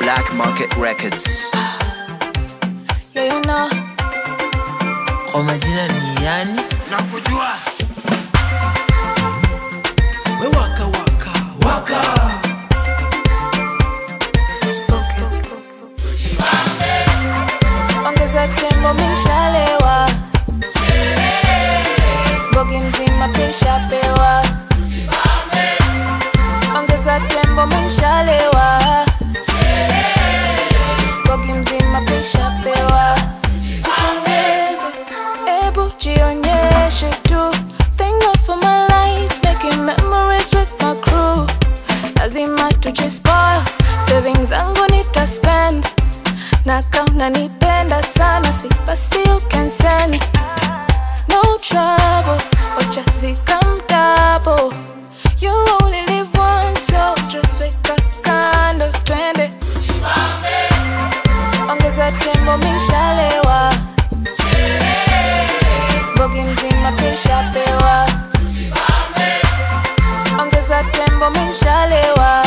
Black Market Records. Yeah, you know. Kwa majina ni yani nakujua we waka waka waka Ongeza tembo mishalewa. Bogi mzima pisha pewa. Ongeza tembo mishalewa. Bogi mzima pisha pewa. Jipongeze, ebu jionyeshe tu. Thank God for my life, making memories with my crew. Lazima tujispoil, savings zangu nitaspend na kama unanipenda sana si basi you can send no trouble wacha zikamdabo you only live once so stress weka kando twende ongeza tembo mishalewa bogi mzima pisha pewa ongeza tembo mishalewa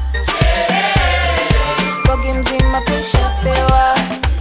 bogi mzima pisha pewa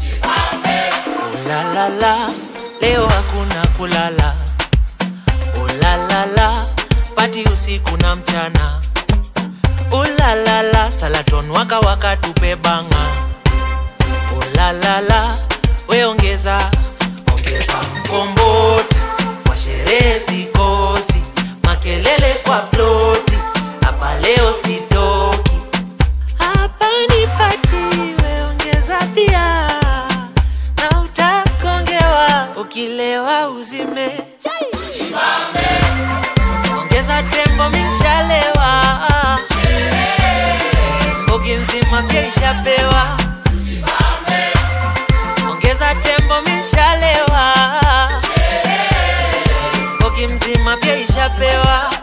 ulalala, leo hakuna kulala. Ulalala, pati usiku na mchana. Ulalala, salaton waka waka tupe banga. Ulalala, we ongeza ongeza mkomboti kwa sherehe sikosi, makelele kwa ploti, hapa leo sitoki hapa ni pati, we ongeza pia na utakongewa ukilewa uzime ongeza tembo mishalewa mbogi nzima pia ishapewa ongeza tembo mishalewa mbogi mzima pia ishapewa